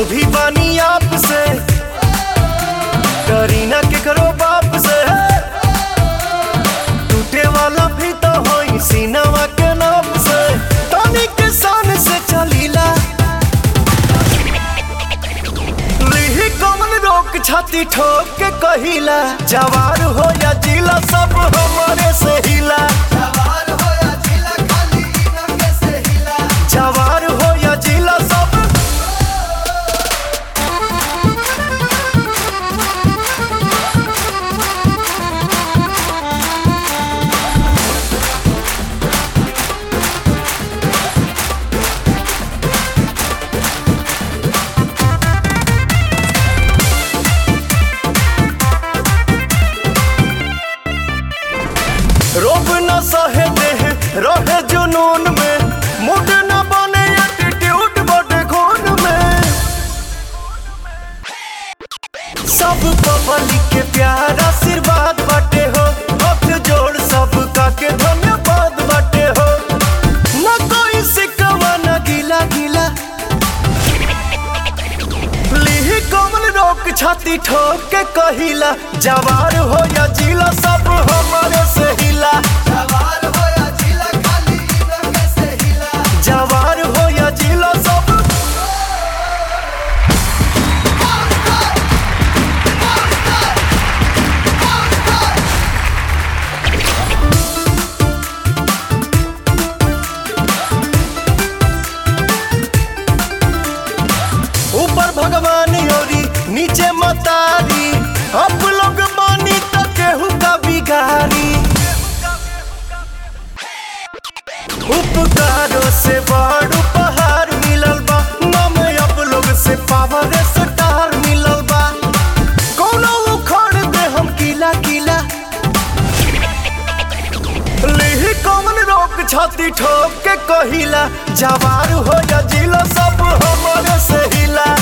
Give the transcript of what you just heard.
भी बानी आप से करीना के करो बाप से टूटे वाला भी तो होई सीनावा के नाप से तनी के सान से चलीला लिही कमन रोक छाती ठोक के कहिला जवार हो या जिला सब हमारे से हिला जवार हो या जिला खाली इनके से हिला जवार हो या जिला सब रोब न सहे देह रहे जुनून में मुड न बने एटीट्यूड बटे खून में सब पब्लिक के प्यार आशीर्वाद बाटे हो हाथ जोड़ सबका के धन्यवाद बाटे हो न कोई सिकवा न गीला गीला लिही कमल रोक छाती ठोक के कहिला जवार हो या जिला सब हमारे से हिला जवार हो या जिला खाली इनके से हिला जवार हो या जिला सब ऊपर भगवान योरी नीचे मतारी हम लोग मानी तो केहू का बिगारी उपकारों से बड़ उपहार मिलल बा नम अब लोग से पावर स्टार मिलल बा कोनो उखड़ दे हम किला किला लिही कौन रोक छाती ठोक के कहिला जवार हो या जिला सब हमारे से हिला